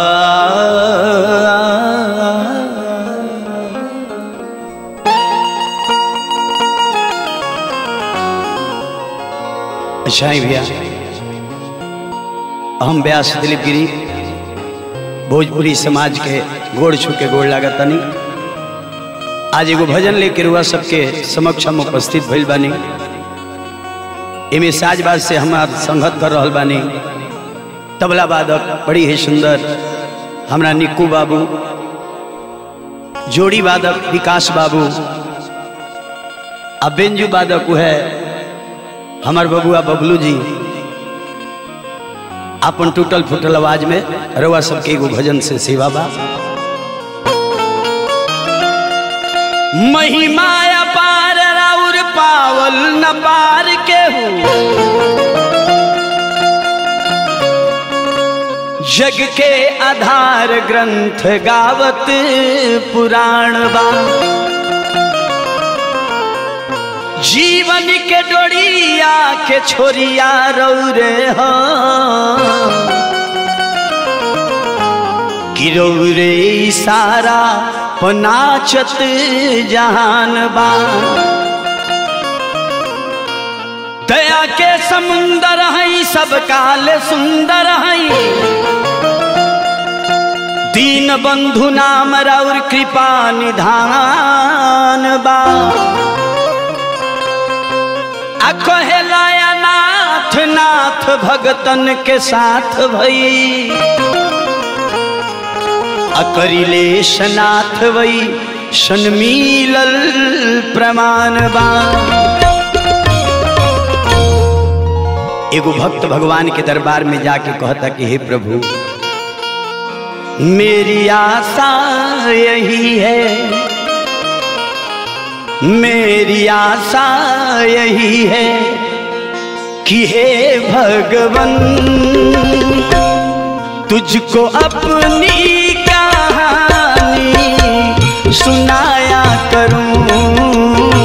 अच्छा ही भैया हम व्यास दिलीप गिरी भोजपुरी समाज के गोड़ छू के गोड़ लागत तनी आज एगो भजन लेके रुआ सबके समक्ष हम उपस्थित भइल बानी एमे साजबाज से हमार संगत कर रहल बानी तबला वादक बड़ी ही सुंदर हमरा निक्कू बाबू जोड़ी वादक विकास बाबू आ बेंजू वादक है हमार बबुआ बबलू जी अपन टूटल फूटल आवाज में रउआ सबके एगो भजन से सेवा बा महिमा पार राउर पावल न पार के जग के आधार ग्रंथ गावत पुराण बा जीवन के डोरिया के छोरिया रौरे गिरौरे सारा पनाचत जहान बा दया के समुंदर है सब काल सुंदर है दीन बंधु नाम रौर कृपा निधान बा कहेलाया नाथ नाथ भगतन के साथ भई अकरिलेश नाथ वई शन मिलल प्रमाण बा एगो भक्त भगवान के दरबार में जाके कहता कि हे प्रभु मेरी आशा यही है मेरी आशा यही है कि हे भगवन तुझको अपनी कहानी सुनाया करूं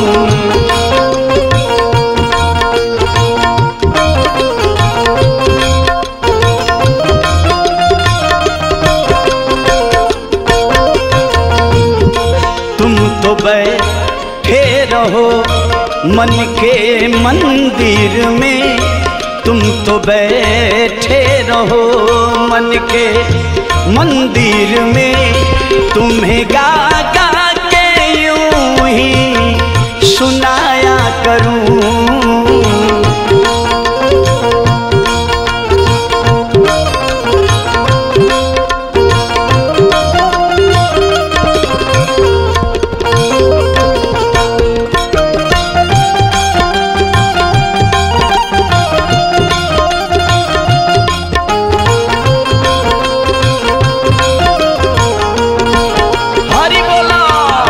तुम तो बैठे रहो मन के मंदिर में तुम तो बैठे रहो मन के मंदिर में तुम्हें गा गा के यूं ही सुनाया करूं हरि बोला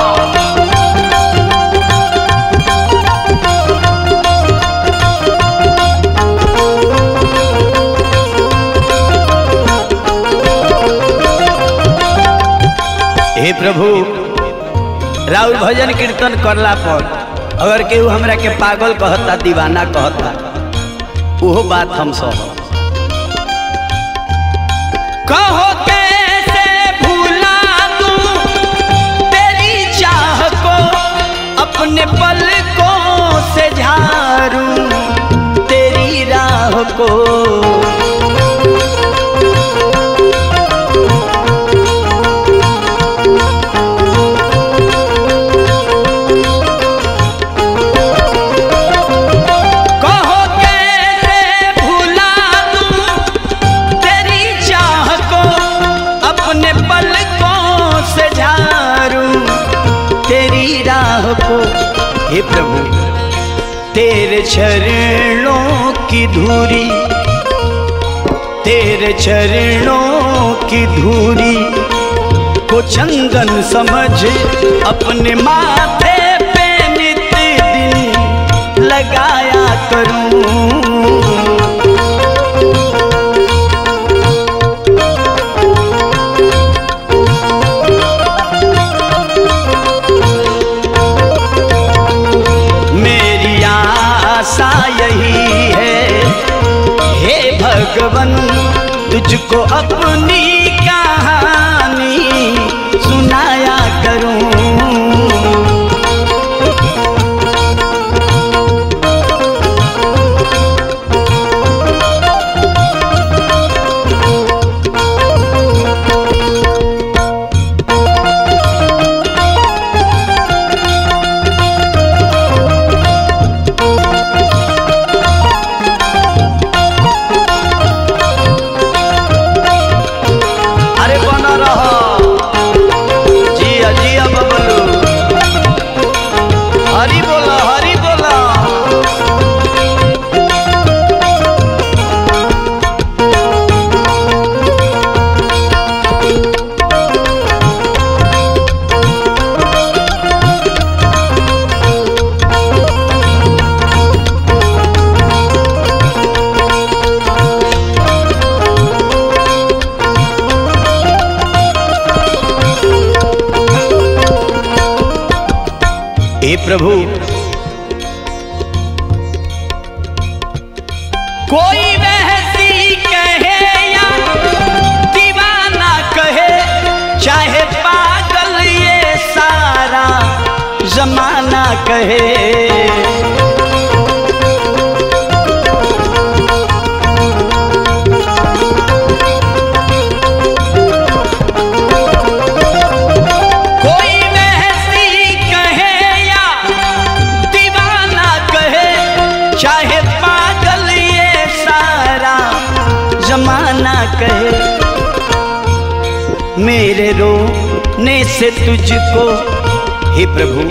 हे प्रभु राउर भजन कीर्तन करला पर अगर केहू हमरा के पागल कहता दीवाना कहता ओहो बात हम सब कहो कैसे भूला दूं तेरी चाह को अपने पलकों से झारूं तेरी राह को कहो कैसे भुला दूं तेरी चाह को अपने पलकों से झारूं तेरी राह को हे प्रभु तेरे चरणों की धूरी तेरे चरणों की धूरी को चंदन समझ अपने माथे पे नित दिन लगाया करूं मेरी आशा यही है हे भगवन तुझको अपनी कहानी बना रहा जिया जिया बबलू हरी बोला हरी बोला हे प्रभु कोई बहसी कहे या दीवाना कहे चाहे पागल ये सारा जमाना कहे कोई बहसी कहे या दीवाना कहे चाहे पागल ये सारा जमाना कहे मेरे रोने से तुझको हे प्रभु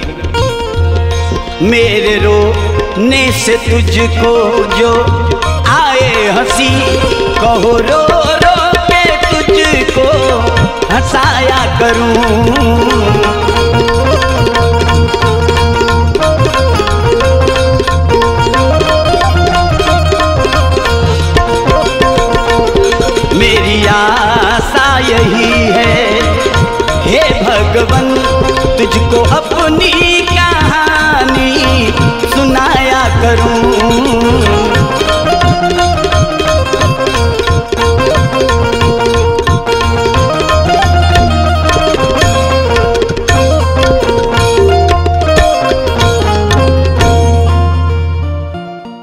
मेरे रोने से तुझको जो आए हंसी कहो रो रो के तुझको हंसाया करूं मेरी आशा यही है हे भगवन तुझको अपनी